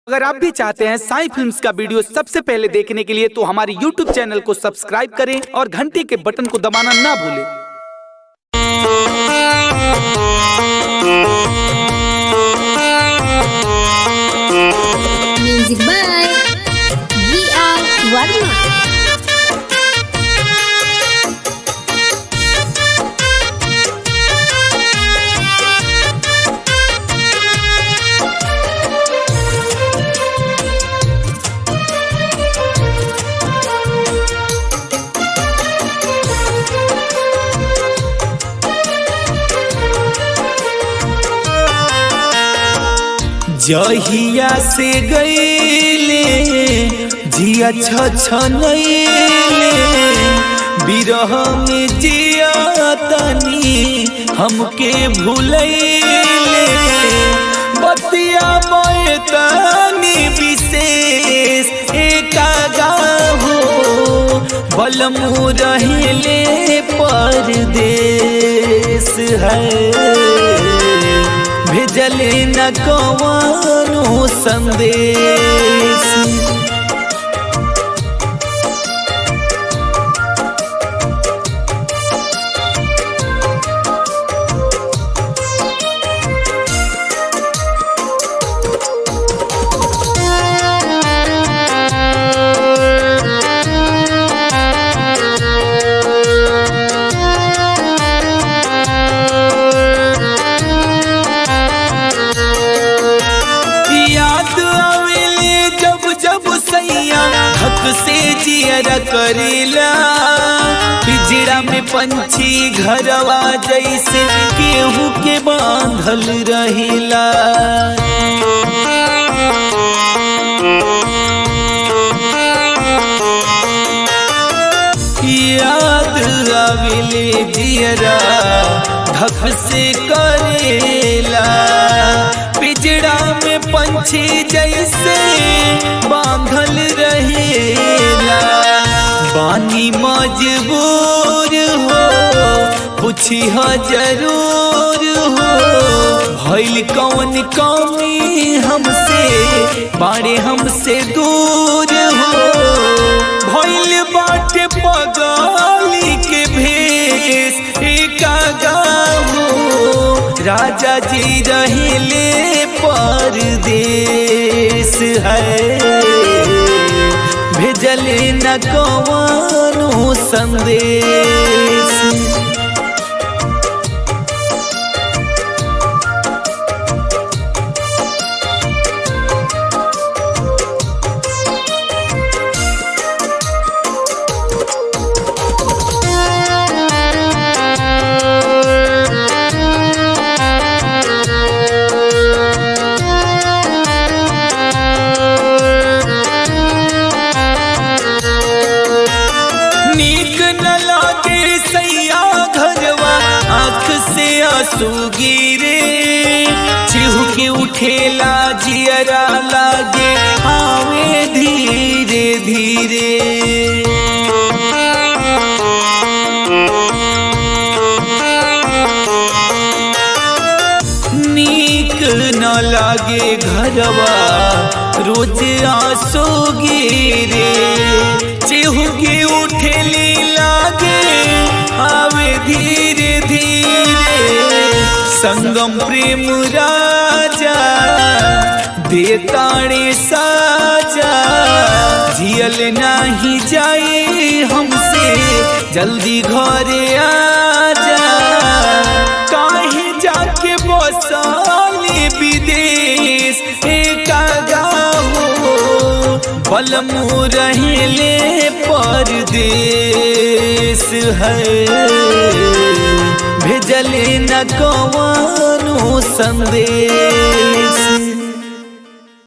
अगर आप भी चाहते हैं साई फिल्म्स का वीडियो सबसे पहले देखने के लिए तो हमारे YouTube चैनल को सब्सक्राइब करें और घंटी के बटन को दबाना ना भूलें Music by V.R. Varma. जहिया से गईले जिया छछनैले बिरह में जिया तनी हमके भूलैले बतिया मोए तनी विशेष एका गाहो बलमु रहले परदेश है भेजले न कवानो संदेश याद आवेले जब जब सैया हक से जियर करेला पिजड़ा में पंछी घरवा जैसे केहू के बांधल रहिला याद आवेले जियरा धक से करेला पिजड़ा में पंछी जैसे बांधल रहेला बानी मजबूर हो पूछी हो जरूर हो भइल कौन कौमी हमसे बारे हमसे दूर हो भइल बाटे पगाली के भेष एका गाहो राजा जी रहले परदेश है भेजले न कवानो संदेश नीक न लागे सैया घरवा आँख से आंसू गिरे चिहु के उठेला जियरा लागे आवे धीरे धीरे नीक न लागे घरवा रोज आंसू गिरे चेहू के उठेली लागे आवे धीरे धीरे संगम प्रेम राजा देताड़े साजा जियल नाही जाए हमसे जल्दी घरे आजा काहे जाके बसाले विदेश एका गाहो बलमु रहले परदेश है भेजले न कवानो संदेश